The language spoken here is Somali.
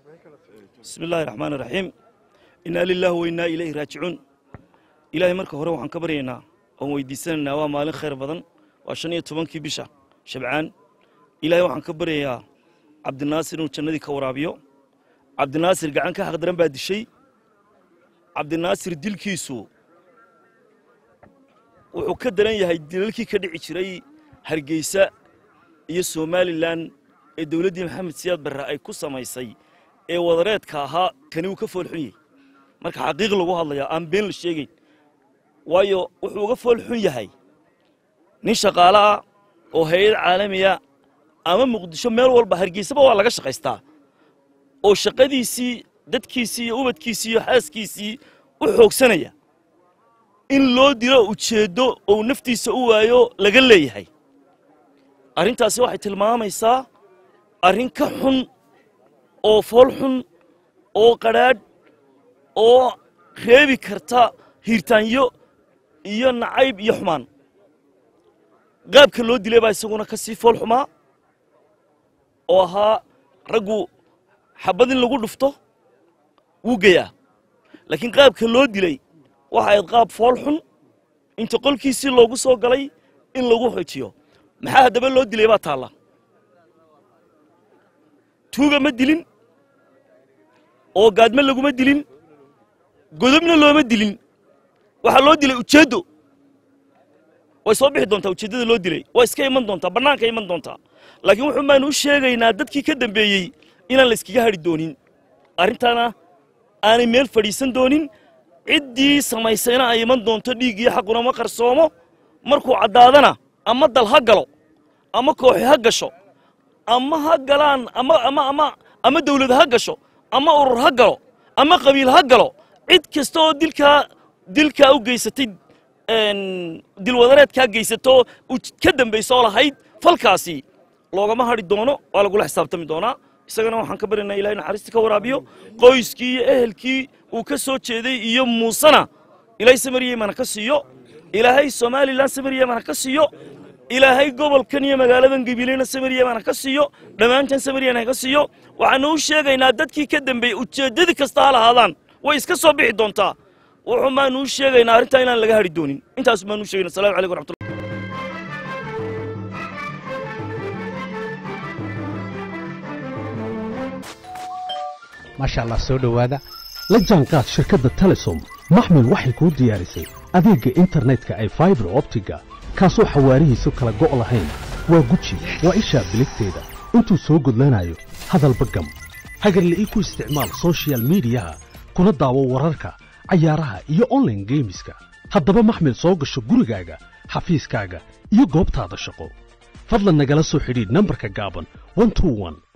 bismi illaahi raxmaan iraxiim innaa lilaahi wa innaa ilayhi raajicuun ilaahay marka hore waxaan ka baryaynaa oon weydiisanaynaa waa maalin khayr badan waa shan iyo tobankii bisha shabcaan ilaahay waxaan ka baryayaa cabdinaasir inuu jannadii ka waraabiyo cabdinaasir gacan ka xaqdaran baa dishay cabdinaasir dilkiisu wuxuu ka daran yahay dilalkii ka dhici jiray hargeysa iyo somalilan ee dowladdii maxamed siyaad barre ay ku samaysay ee wadareedka ahaa kani uu ka foolxun yahay marka xaqiiq lagu hadlayaa aan been la sheegayn waayo wuxuu uga foolxun yahay nin shaqaale ah oo hay-ad caalamiya ama muqdisho meel walba hargeysaba waa laga shaqaystaa oo shaqadiisii dadkiisii iyo ubadkiisii iyo xaaskiisii u xoogsanaya in loo dilo ujeeddo ou naftiisa u waayo laga leeyahay arrintaasi waxay tilmaamaysaa arrin ka xun oo fool xun oo qadhaadh oo reebi karta hiirtaanyo iyo nacayb iyo xumaan qaabka loo dilay baa isaguna ka sii fool xumaa oo ahaa raggu xabad in lagu dhufto wuu geyaa laakiin qaabka loo dilay waxa ayd qaab fool xun inta qolkiisii loogu soo galay in lagu xojiyo maxaa haddaba loo dilay baa taalla tuuga ma dilin oo gaadme laguma dilin godobna looma dilin waxaa loo dilay ujeeddo way soo bixi doontaa ujeeddada loo dilay waa iska iman doontaa bannaanka iman doontaa laakiin wuxuun baanu u sheegaynaa dadkii ka dambeeyey inaan la iskaga hadhi doonin arrintaana aanay meel fadhiisan doonin ciddii samaysayna ay iman doonto dhiiggii xaquna ma qarsoomo markuu caddaadana ama dal ha galo ama kooxi ha gasho ama ha galaan ama ama ama ama dawlad ha gasho ama urur ha galo ama qabiil ha galo cid kasta oo dilkaa dilkaa u geysatay dilwadareedkaa geysato ka dambaysa oo lahayd falkaasi loogama hadhi doono waa lagula xisaabtami doonaa isagana waxaan ka baryaynaa ilahay naxariistii ka waraabiyo qoyskii iyo ehelkii uu ka soo jeeday iyo muusena ilaahay samariyemana ka siiyo ilaahay somalilan samariyemana ka siiyo ilaahay gobolkan iyo magaaladan gabileyna samariyemana ka siiyo dhammaantan samariyana ka siiyo waxaanu u sheegaynaa dadkii ka dambeeyey ujeeddadii kasta ha lahaadaan way iska soo bixi doontaa wuxuun baanu u sheegaynaa arrintaa inaan laga hadhi doonin intaas baanu u sheegayna assalamu calaykum waraxmatullahi maasha allah soo dhowaada la jaanqaad shirkadda telesom maxmil waxay kuu diyaarisay adeegga internetka ay faibar optiga kaasoo xawaarihiisu kala go' lahayn waa guji waa ishaa biligteeda intuu soo gudlanayo hadalba gam hagarla'ii ku isticmaal sochial midiyaha kuna daawo wararka cayaaraha iyo onlaine geemiska haddaba maxmil soo gasho gurigaaga xafiiskaaga iyo goobtaada shaqo fadlan nagala soo xidhiidh nambarka gaaban